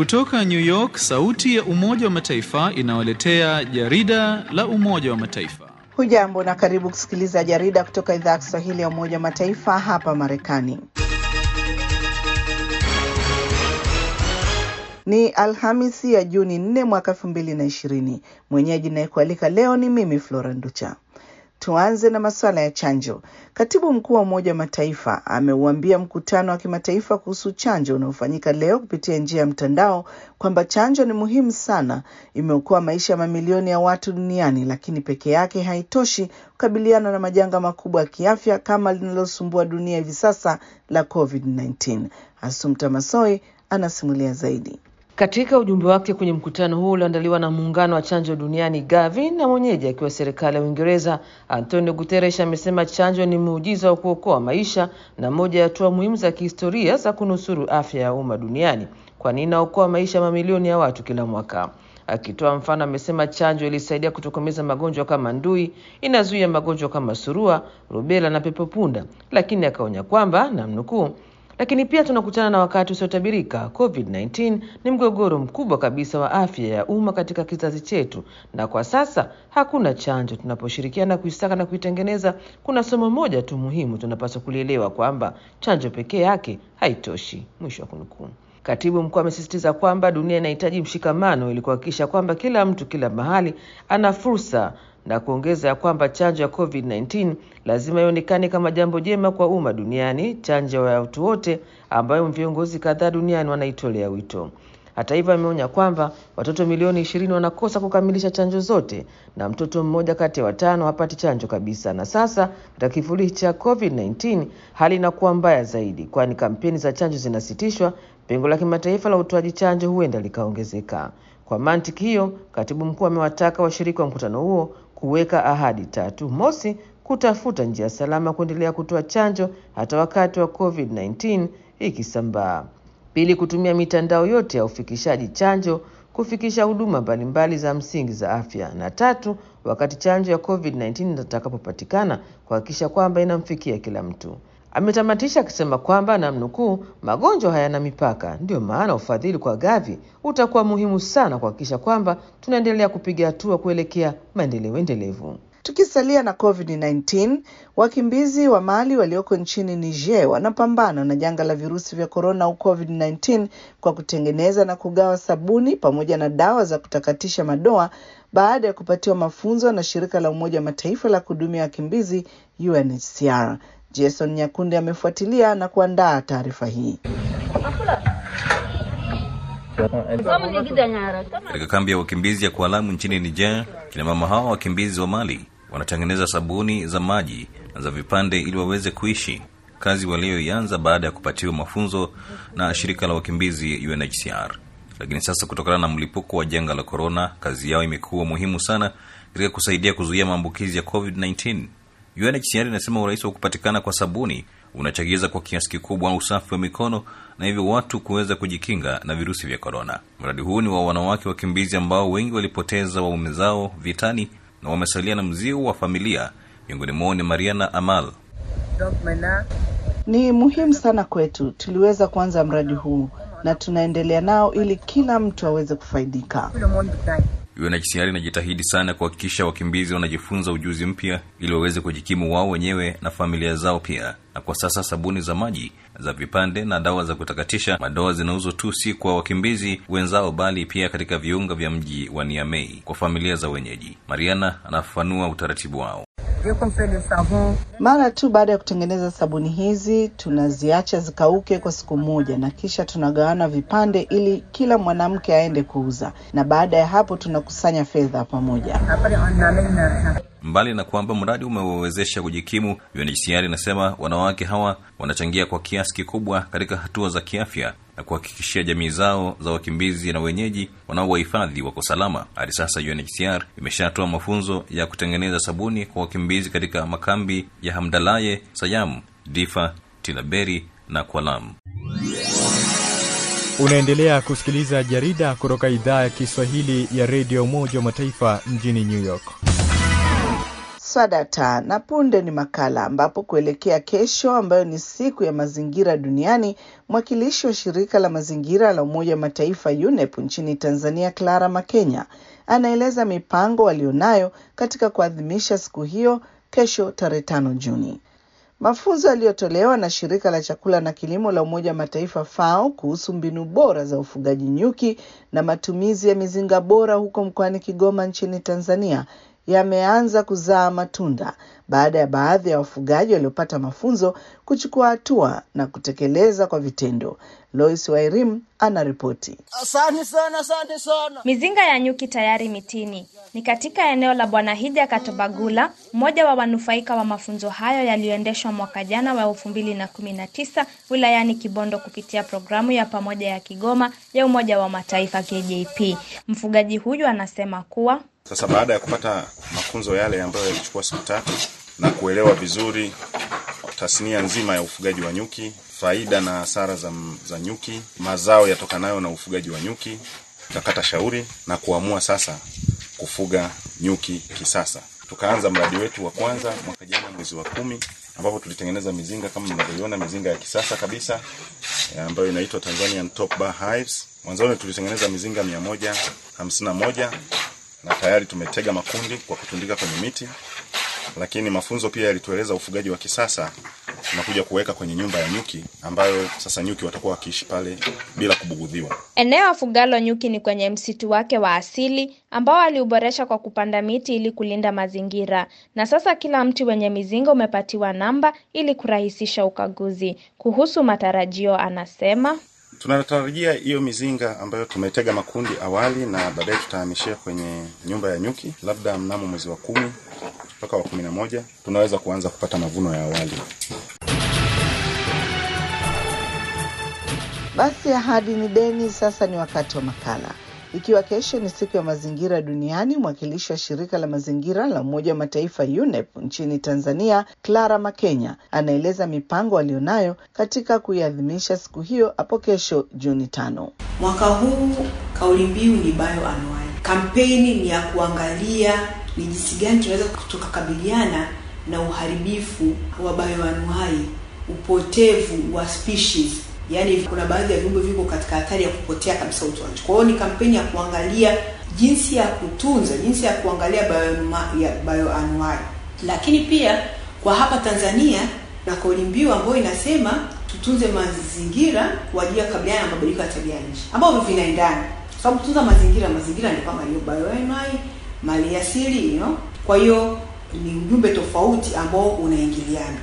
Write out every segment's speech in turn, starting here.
Kutoka New York, sauti ya Umoja wa Mataifa inawaletea jarida la Umoja wa Mataifa. Hujambo na karibu kusikiliza jarida kutoka idhaa ya Kiswahili ya Umoja wa Mataifa hapa Marekani. Ni Alhamisi ya Juni 4 mwaka 2020. Mwenyeji nayekualika leo ni mimi Flora Nducha. Tuanze na masuala ya chanjo. Katibu mkuu wa Umoja wa Mataifa ameuambia mkutano wa kimataifa kuhusu chanjo unaofanyika leo kupitia njia ya mtandao kwamba chanjo ni muhimu sana, imeokoa maisha ya mamilioni ya watu duniani, lakini peke yake haitoshi kukabiliana na majanga makubwa ya kiafya kama linalosumbua dunia hivi sasa la COVID-19. Asumta Masoi anasimulia zaidi. Katika ujumbe wake kwenye mkutano huu ulioandaliwa na muungano wa chanjo duniani Gavi na mwenyeji akiwa serikali ya Uingereza, Antonio Guterres amesema chanjo ni muujiza wa kuokoa maisha na moja ya hatua muhimu za kihistoria za kunusuru afya ya umma duniani, kwani inaokoa maisha ya mamilioni ya watu kila mwaka. Akitoa mfano, amesema chanjo ilisaidia kutokomeza magonjwa kama ndui, inazuia magonjwa kama surua, rubela na pepopunda, lakini akaonya kwamba namnukuu lakini pia tunakutana na wakati usiotabirika. COVID-19 ni mgogoro mkubwa kabisa wa afya ya umma katika kizazi chetu, na kwa sasa hakuna chanjo. Tunaposhirikiana kuisaka na kuitengeneza, kuna somo moja tu muhimu tunapaswa kulielewa, kwamba chanjo pekee yake haitoshi. Mwisho wa kunukuu. Katibu mkuu amesisitiza kwamba dunia inahitaji mshikamano ili kuhakikisha kwamba kila mtu kila mahali ana fursa na kuongeza ya kwamba chanjo ya COVID-19 lazima ionekane kama jambo jema kwa umma duniani, chanjo ya watu wote ambayo viongozi kadhaa duniani wanaitolea wito. Hata hivyo, ameonya kwamba watoto milioni ishirini wanakosa kukamilisha chanjo zote na mtoto mmoja kati ya watano hapati chanjo kabisa. Na sasa katika kivuli cha COVID-19 hali inakuwa mbaya zaidi, kwani kampeni za chanjo zinasitishwa, pengo la kimataifa la utoaji chanjo huenda likaongezeka. Kwa mantiki hiyo, katibu mkuu amewataka washiriki wa mkutano huo kuweka ahadi tatu. Mosi, kutafuta njia salama kuendelea kutoa chanjo hata wakati wa COVID-19 ikisambaa. Pili, kutumia mitandao yote ya ufikishaji chanjo kufikisha huduma mbalimbali za msingi za afya, na tatu, wakati chanjo ya COVID-19 itakapopatikana kuhakikisha kwamba inamfikia kila mtu. Ametamatisha akisema kwamba namnukuu, magonjwa hayana mipaka, ndiyo maana ufadhili kwa Gavi utakuwa muhimu sana kuhakikisha kwamba tunaendelea kupiga hatua kuelekea maendeleo endelevu. Tukisalia na COVID-19, wakimbizi wa Mali walioko nchini Niger wanapambana na janga la virusi vya korona au COVID-19 kwa kutengeneza na kugawa sabuni pamoja na dawa za kutakatisha madoa baada ya kupatiwa mafunzo na shirika la Umoja wa Mataifa la kuhudumia wakimbizi UNHCR. Jason Nyakunde amefuatilia na kuandaa taarifa hii. Katika kambi ya wakimbizi ya Kualamu nchini Niger, kina mama hawa wakimbizi wa Mali wanatengeneza sabuni za maji na za vipande ili waweze kuishi, kazi walioianza baada ya kupatiwa mafunzo na shirika la wakimbizi UNHCR. Lakini sasa kutokana na mlipuko wa janga la korona, kazi yao imekuwa muhimu sana katika kusaidia kuzuia maambukizi ya COVID-19. UNHCR inasema urahisi wa kupatikana kwa sabuni unachagiza kwa kiasi kikubwa usafi wa mikono na hivyo watu kuweza kujikinga na virusi vya korona. Mradi huu ni wa wanawake wakimbizi ambao wengi walipoteza waume zao vitani na wamesalia na mzigo wa familia. Miongoni mwao ni Mariana Amal. Ni muhimu sana kwetu, tuliweza kuanza mradi huu na tunaendelea nao ili kila mtu aweze kufaidika. UNHCR inajitahidi sana kuhakikisha wakimbizi wanajifunza ujuzi mpya ili waweze kujikimu wao wenyewe na familia zao pia. Na kwa sasa sabuni za maji, za vipande na dawa za kutakatisha madoa zinauzwa tu si kwa wakimbizi wenzao, bali pia katika viunga vya mji wa Niamey kwa familia za wenyeji. Mariana anafafanua utaratibu wao. Mara tu baada ya kutengeneza sabuni hizi, tunaziacha zikauke kwa siku moja, na kisha tunagawana vipande ili kila mwanamke aende kuuza, na baada ya hapo tunakusanya fedha pamoja. Mbali na kwamba mradi umewawezesha kujikimu, UNHCR inasema wanawake hawa wanachangia kwa kiasi kikubwa katika hatua za kiafya na kuhakikishia jamii zao za wakimbizi na wenyeji wanaowahifadhi wako salama. Hadi sasa UNHCR imeshatoa mafunzo ya kutengeneza sabuni kwa wakimbizi katika makambi ya Hamdalaye, Sayam, Difa, Tilaberi na Kwalam. Unaendelea kusikiliza jarida kutoka idhaa ya Kiswahili ya redio Umoja wa Mataifa mjini New York. Swadata na punde ni makala ambapo kuelekea kesho ambayo ni siku ya mazingira duniani, mwakilishi wa shirika la mazingira la Umoja wa Mataifa UNEP nchini Tanzania, Clara Makenya, anaeleza mipango walionayo katika kuadhimisha siku hiyo kesho tarehe tano Juni. Mafunzo yaliyotolewa na shirika la chakula na kilimo la Umoja wa Mataifa FAO kuhusu mbinu bora za ufugaji nyuki na matumizi ya mizinga bora huko mkoani Kigoma nchini Tanzania yameanza kuzaa matunda baada ya baadhi ya wafugaji waliopata mafunzo kuchukua hatua na kutekeleza kwa vitendo. Lois Wairim anaripoti. Asante sana, asante sana. Mizinga ya nyuki tayari mitini. Ni katika eneo la Bwana Hija Katobagula, mmoja wa wanufaika wa mafunzo hayo yaliyoendeshwa mwaka jana wa elfu mbili na kumi na tisa wilayani Kibondo kupitia programu ya pamoja ya Kigoma ya Umoja wa Mataifa KJP. Mfugaji huyu anasema kuwa Sasa baada ya kupata mafunzo yale ambayo yalichukua siku tatu na kuelewa vizuri tasnia nzima ya ufugaji wa nyuki, faida na hasara za, za nyuki, mazao yatokanayo na ufugaji wa nyuki, tukakata shauri na kuamua sasa kufuga nyuki kisasa. Tukaanza mradi wetu wa kwanza mwaka jana mwezi wa kumi ambapo tulitengeneza mizinga kama mnavyoiona, mizinga ya kisasa kabisa ya ambayo inaitwa Tanzanian Top Bar Hives. Mwanzoni tulitengeneza mizinga mia moja hamsini na moja na tayari tumetega makundi kwa kutundika kwenye miti, lakini mafunzo pia yalitueleza ufugaji wa kisasa tunakuja kuweka kwenye nyumba ya nyuki ambayo sasa nyuki watakuwa wakiishi pale bila kubugudhiwa. eneo afugalo nyuki ni kwenye msitu wake wa asili ambao aliuboresha kwa kupanda miti ili kulinda mazingira, na sasa kila mti wenye mizinga umepatiwa namba ili kurahisisha ukaguzi. Kuhusu matarajio, anasema Tunatarajia hiyo mizinga ambayo tumetega makundi awali na baadaye tutahamishia kwenye nyumba ya nyuki, labda mnamo mwezi wa kumi mpaka wa kumi na moja tunaweza kuanza kupata mavuno ya awali. Basi ahadi ni deni. Sasa ni wakati wa makala. Ikiwa kesho ni siku ya mazingira duniani, mwakilishi wa shirika la mazingira la Umoja wa Mataifa UNEP nchini Tanzania, Clara Makenya, anaeleza mipango aliyonayo katika kuiadhimisha siku hiyo hapo kesho Juni tano. Mwaka huu kauli mbiu ni bioanuai. Kampeni ni ya kuangalia ni jinsi gani tunaweza tukakabiliana na uharibifu wa bioanuai, upotevu wa species yaani kuna baadhi ya viumbe viko katika hatari ya kupotea kabisa utoaji. Kwa hiyo ni kampeni ya kuangalia jinsi ya kutunza, jinsi ya kuangalia bioanua- ya bioanuai, lakini pia kwa hapa Tanzania na kauli mbiu ambayo inasema tutunze mazingira kwa ajili ya kukabiliana na mabadiliko ya tabia nchi, ambavyo vinaendana, kwa sababu kutunza mazingira, mazingira ni kama hiyo bioanuai, mali asili you know? Kwa hiyo ni ujumbe tofauti ambao unaingiliana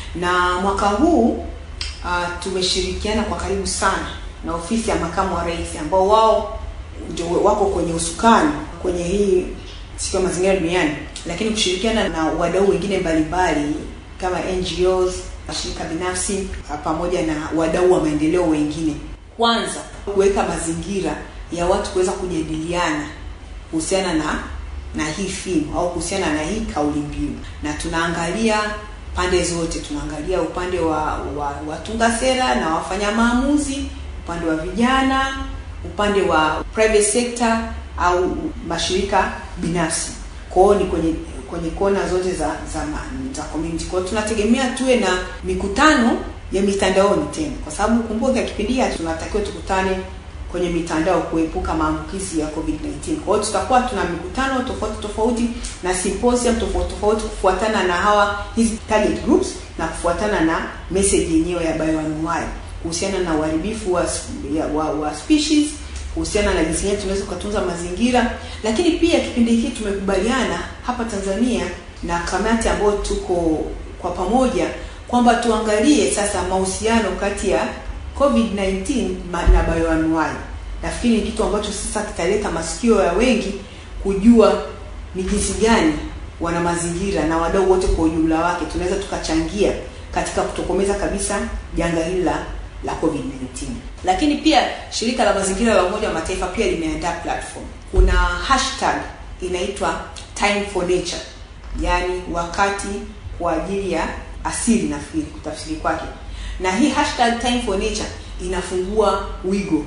na mwaka huu uh, tumeshirikiana kwa karibu sana na ofisi ya makamu wa rais ambao wao ndio wako kwenye usukani kwenye hii siku ya mazingira duniani, lakini kushirikiana na wadau wengine mbalimbali kama NGOs, mashirika binafsi uh, pamoja na wadau wa maendeleo wengine, kwanza kuweka mazingira ya watu kuweza kujadiliana kuhusiana na na hii theme au kuhusiana na hii kauli mbiu, na tunaangalia pande zote, tunaangalia upande wa, wa watunga sera na wafanya maamuzi, upande wa vijana, upande wa private sector au mashirika binafsi. Kwa hiyo ni kwenye kwenye kona zote za za, ma- za community. Kwa hiyo tunategemea tuwe na mikutano ya mitandaoni tena, kwa sababu kumbuka kipindi hiki tunatakiwa tukutane kwenye mitandao kuepuka maambukizi ya COVID-19. Kwa hiyo tutakuwa tuna mikutano tofauti tofauti na symposium tofauti tofauti kufuatana na hawa hizi target groups na kufuatana na message yenyewe ya bioanuwai kuhusiana na uharibifu wa, ya, wa, wa species kuhusiana na jinsi gani tunaweza kutunza mazingira, lakini pia kipindi hiki tumekubaliana hapa Tanzania na kamati ambayo tuko kwa pamoja kwamba tuangalie sasa mahusiano kati ya COVID-19 ma- na bioanuwai. Nafikiri ni kitu ambacho sasa kitaleta masikio ya wengi kujua ni jinsi gani wana mazingira na wadau wote kwa ujumla wake tunaweza tukachangia katika kutokomeza kabisa janga hili la la COVID-19. Lakini pia shirika la mazingira la Umoja wa Mataifa pia limeandaa platform. Kuna hashtag inaitwa Time for Nature, yaani wakati kwa ajili ya asili, nafikiri kutafsiri kwake na hii hashtag time for nature inafungua wigo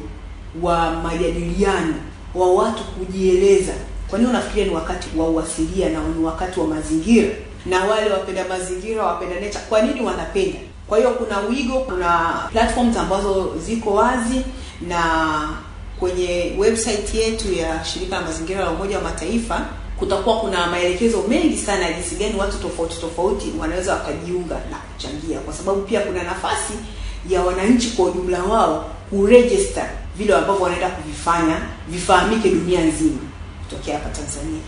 wa majadiliano wa watu kujieleza. Kwa nini unafikiria ni wakati wa uasilia na ni wakati wa mazingira na wale wapenda mazingira, wapenda nature, kwa nini wanapenda. Kwa hiyo kuna wigo, kuna platforms ambazo ziko wazi na kwenye website yetu ya shirika la mazingira la Umoja wa Mataifa kutakuwa kuna maelekezo mengi sana ya jinsi gani watu tofauti tofauti wanaweza wakajiunga na kuchangia, kwa sababu pia kuna nafasi ya wananchi kwa ujumla wao kuregister vile ambavyo wanaenda kuvifanya vifahamike dunia nzima kutokea hapa Tanzania.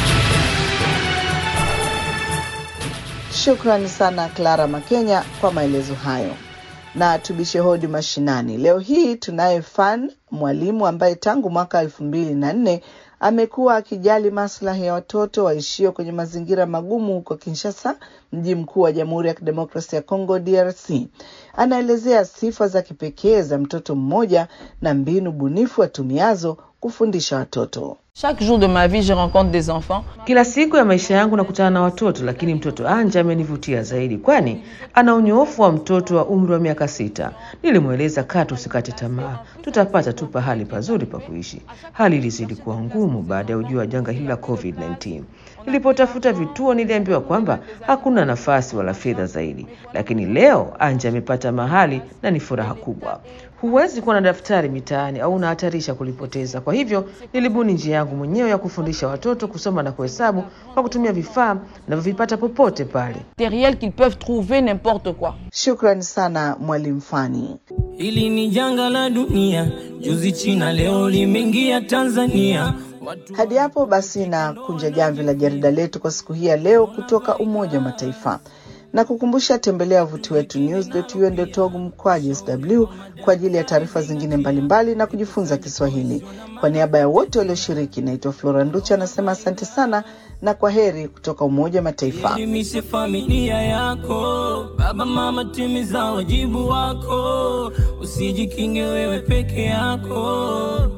Shukrani sana Clara Makenya kwa maelezo hayo. Na tubishe hodi mashinani. Leo hii tunaye Fan, mwalimu ambaye tangu mwaka elfu mbili na nne amekuwa akijali maslahi ya watoto waishio kwenye mazingira magumu huko Kinshasa, mji mkuu wa Jamhuri ya Kidemokrasia ya Kongo DRC. Anaelezea sifa za kipekee za mtoto mmoja na mbinu bunifu atumiazo kufundisha watoto. Chaque jour de ma vie, je rencontre des enfants. Kila siku ya maisha yangu nakutana na watoto, lakini mtoto Anja amenivutia zaidi, kwani ana unyoofu wa mtoto wa umri wa miaka sita. Nilimweleza katu, usikate tamaa, tutapata tu pahali pazuri pa kuishi. Hali ilizidi kuwa ngumu baada ya ujio wa janga hili la COVID-19. Nilipotafuta vituo, niliambiwa kwamba hakuna nafasi wala fedha zaidi, lakini leo Anja amepata mahali na ni furaha kubwa. Huwezi kuwa na daftari mitaani au unahatarisha kulipoteza. Kwa hivyo nilibuni njia yangu mwenyewe ya kufundisha watoto kusoma na kuhesabu kwa kutumia vifaa navyovipata popote pale. Matériel qu'ils peuvent trouver n'importe quoi. Shukrani sana mwalimu Fani. Hili ni janga la dunia, juzi China, leo limeingia Tanzania. Watu Hadi hapo basi na kunja jamvi la jarida letu kwa siku hii ya leo kutoka Umoja wa Mataifa na kukumbusha, tembelea wavuti wetu news.un.org mkwaju sw kwa ajili ya taarifa zingine mbalimbali na kujifunza Kiswahili. Kwa niaba ya wote walioshiriki, naitwa Flora Nducha anasema asante sana na kwa heri kutoka Umoja wa Mataifa. elimishe familia yako, baba mama, timiza wajibu wako, usijikinge wewe peke yako.